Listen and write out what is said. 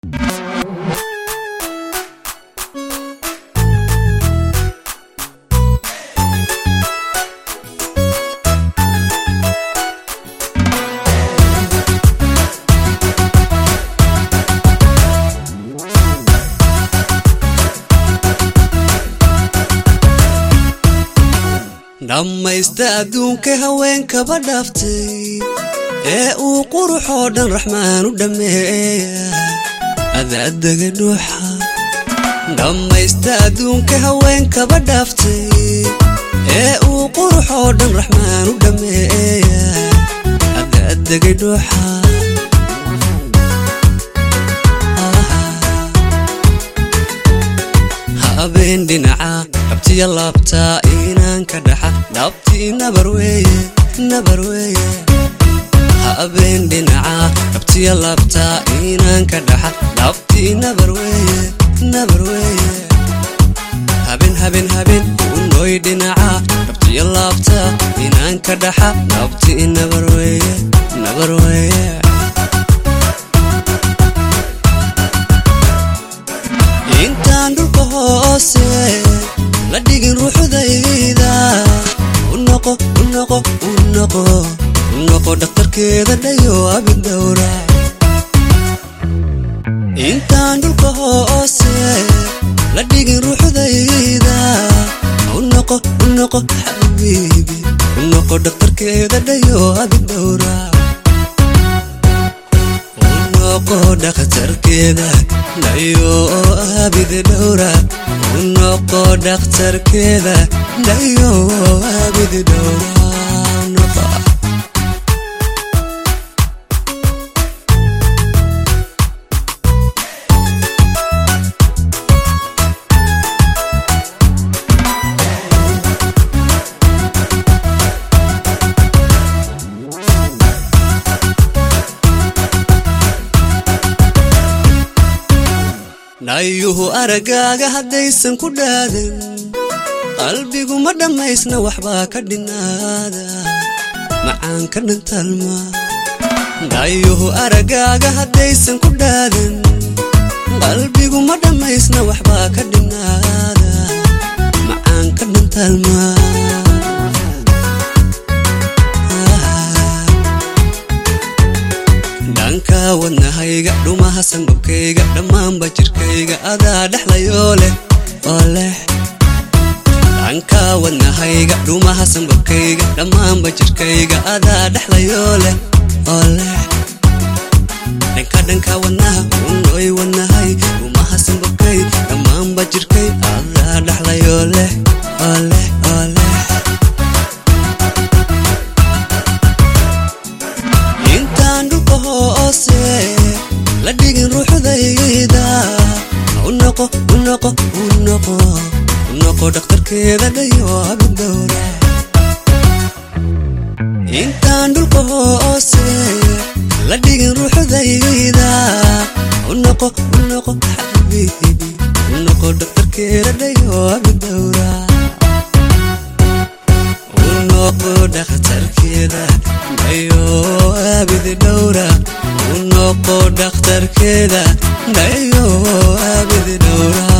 dhammaysta adduunka haweenkaba dhaaftay ee uu quruxoo dhan raxmaan u dhammeeya adaadaga dhuuxa dhammaysta adduunka haweenkaba dhaaftay ee uu quruxoo dhan raxmaan u dhammeeya adaadagay dhuuxa habeen dhinaca dhabtiya laabtaa inaan ka dhaxa dhabtii nabar weeye nabar weeye habeen dhinaca dhabtiya laabtaa inaan ka dhaxa dhabtii nabar weeye nabar weeye habeen habeen habeen unooy dhinaca dhabtiya laabtaa inaan ka dhaxa dhabtii nabar weeye nabar weeye intaan dhulka hoose la dhigin ruuxdayda unoqo unoqo unoqo unoqo dhakhtarkeeda dhayo abidhowra intaan dhulka hoose la dhigin ruuxdayda unoqo unoqo xabiibi unoqo dhakhtarkeeda dhayo abidhowra unoqo dhakhtarkeeda dhayo abid dhowra unoqo dhakhtarkeeda dhayo abid dhowra unoqo dhayuhu aragaaga haddaysan ku dhaadan qalbigu ma dhammaysna waxbaa ka dhinaada macaan ka dhantalma dhayuhu aragaaga haddaysan ku dhaadan qalbigu ma dhammaysna waxbaa ka dhinaada macaan ka dhantalma dhanka wadnahayga dhumaha sambabkayga dhammaanba jirkayga adaa dhexlayoo leh oo leh dhanka wadnahayga dhumaha sambabkayga dhammaanba jirkayga adaa dhexlayoo leh oo leh dhanka dhanka wadnaha unooy wadnahay dhumaha sambabkay dhammaanba jirkay adaa dhexlayoo leh oo leh oo leh intaan dhulka hoose la dhigin ruuxdayda unoqo unoqo unoqo unoqo dhakhtarkeeda dhayo abidhowra intaan dhulka hoose la dhigin ruuxdayda unoqo unoqo xabiibi unoqo dhakhtarkeeda dhayo abidhowra unoqo dhakhtarkeeda dhayo abid dhowra unoqo dhakhtarkeeda dhayo abid dhowra